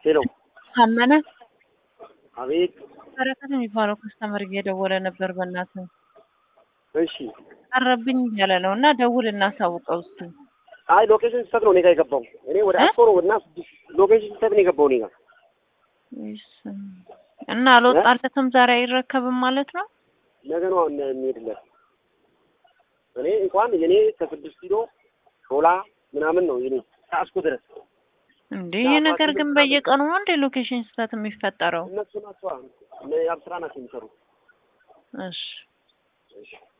ሄሎ ታመነ አቤት። በረከት የሚባለው ከስተመር እየደወለ ነበር። በእናትህ እሺ። ቀረብኝ እያለ ነው እና ደውል እናሳውቀው እስኪ። አይ ሎኬሽን ስህተት ነው እኔ ጋር የገባው። እኔ ወደ እ? አስኮ ነው እና ስድስት ሎኬሽን ስህተት ነው የገባው እኔ ጋር። እሺ። እና አልወጣለትም ዛሬ አይረከብም ማለት ነው። ነገ ነው አሁን የሚሄድለት። እኔ እንኳን የኔ ከስድስት ኪሎ ሾላ ምናምን ነው የኔ ከአስኮ ድረስ እንዴ ይህ ነገር ግን በየቀኑ ነው እንዴ ሎኬሽን ስህተት የሚፈጠረው? እነሱ ናቸው እነ የአብስራ ናቸው የሚሰሩት። እሺ እሺ